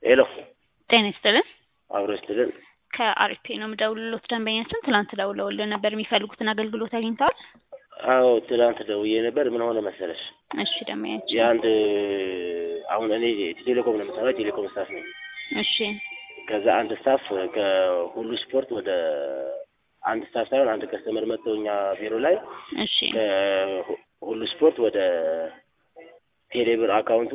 ሄሎ ጤና ይስጥልን። አብሮ ይስጥልን። ከአሪፌ ነው የምደውልሎት። ደንበኛችን ትላንት ደውለውልን ነበር። የሚፈልጉትን አገልግሎት አግኝተዋል? አዎ ትናንት ደውዬ ነበር። ምን ሆነ መሰለሽ እሺ ደንበኛችን የአንድ አሁን እኔ ቴሌኮም ነው የምሰራው፣ የቴሌኮም ስታፍ ነኝ። እሺ ከዛ አንድ ስታፍ ከሁሉ ስፖርት ወደ አንድ ስታፍ ሳይሆን አንድ ከስተመር መጥተው እኛ ቢሮ ላይ እሺ ከሁሉ ስፖርት ወደ ቴሌብር አካውንቱ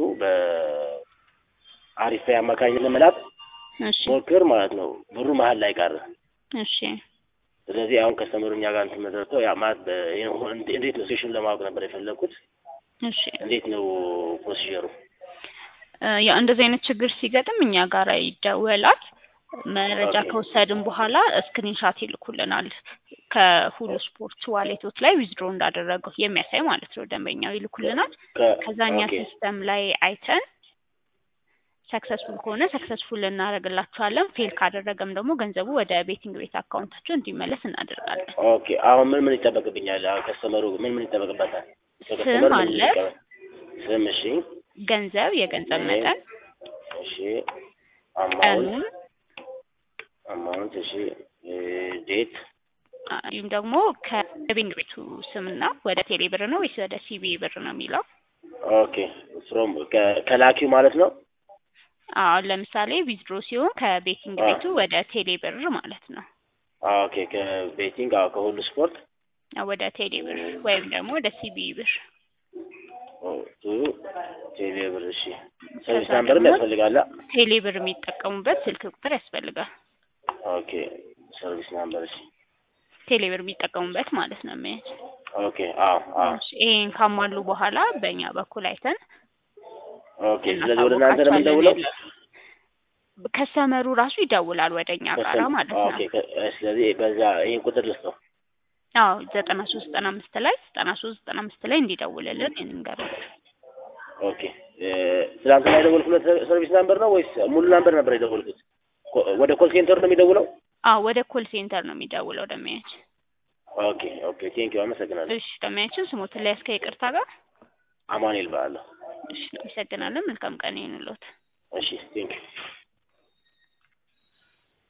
በአሪፍ አማካኝነት መላክ እሺ ሞክር ማለት ነው። ብሩ መሀል ላይ ቀረ። እሺ ስለዚህ አሁን ከስተመሩ እኛ ጋር እንትን መሰረተው ያ ማለት በ- እንዴ- እንዴት ነው ሴሽን ለማወቅ ነበር የፈለግኩት። እሺ እንዴት ነው ፕሮሲጀሩ? እ ያው እንደዚህ አይነት ችግር ሲገጥም እኛ ጋር ይደወላል። መረጃ ኦኬ። ከወሰድን በኋላ ስክሪንሻት ይልኩልናል። ከሁሉ ስፖርት ዋሌቶች ላይ ዊዝድሮ እንዳደረገው የሚያሳይ ማለት ነው። ደንበኛው ይልኩልናል። ከ- ከዛኛ ኦኬ ሲስተም ላይ አይተን ሰክሰስፉል ከሆነ ሰክሰስፉል እናደርግላችኋለን። ፌል ካደረገም ደግሞ ገንዘቡ ወደ ቤቲንግ ቤት አካውንታቸው እንዲመለስ እናደርጋለን። ኦኬ። አሁን ምን ምን ይጠበቅብኛል? አሁን ከስተመሩ ምን ምን ይጠበቅበታል? ስም ከስተመሩ ምን አለ። ይጠበቅ- ስም፣ እሺ፣ ገንዘብ፣ የገንዘብ እሺ፣ መጠን፣ እሺ፣ አማውንት ቀኑን አማውንት፣ እሺ፣ ዴት፣ እንዲሁም ደግሞ ከቤቲንግ ቤቱ ስምና ወደ ቴሌ ብር ነው ወይስ ወደ ሲቢ ብር ነው የሚለው ኦኬ። ፍሮም ከላኪው ማለት ነው። አሁን ለምሳሌ ዊዝድሮ ሲሆን ከቤቲንግ አ ቤቱ ወደ ቴሌ ብር ማለት ነው። ኦኬ። ከቤቲንግ አዎ፣ ከሁሉ ስፖርት ወደ ቴሌ ብር ወይም ደግሞ ወደ ሲቢ ብር። ቱ ቴሌብር። እሺ፣ ሰርቪስ ከዛ ናምበርም ደግሞ ያስፈልጋል። ቴሌ ብር የሚጠቀሙበት ስልክ ቁጥር ያስፈልጋል። ኦኬ። ሰርቪስ ናምበር። እሺ፣ ቴሌ ብር የሚጠቀሙበት ማለት ነው የሚያዝ ኦኬ። አዎ፣ አዎ። እሺ፣ ይሄን ካሟሉ በኋላ በእኛ በኩል አይተን ኦኬ። ስለዚህ ወደ እናንተ ነው እናሳውቃቸዋለን። የምንደውለው? ያለ ከስተመሩ ራሱ ይደውላል ወደ እኛ ጋራ ከስተም ማለት ኦኬ። ነው። ከ- ስለዚህ በዛ ይሄን ቁጥር ልስጠው። አዎ ዘጠና ሶስት ዘጠና አምስት ላይ ዘጠና ሶስት ዘጠና አምስት ላይ እንዲደውልልን እንንገሩት። ኦኬ እ፣ ትናንትና የደወልኩለት ሰርቪስ ናምበር ነው ወይስ ሙሉ ናምበር ነበር የደወልኩት? ኮ- ወደ ኮል ሴንተር ነው የሚደውለው? አዎ ወደ ኮል ሴንተር ነው የሚደውለው ደመያችን። ኦኬ ኦኬ። ቴንክ ዩ አመሰግናለሁ። እሺ ደመያችን ስሞትን ላይ እስከ ይቅርታ ጋር አማኑኤል በዓለሁ። እሺ አመሰግናለን። መልካም ቀን ይሁንልዎት። እሺ ቴንክ ዩ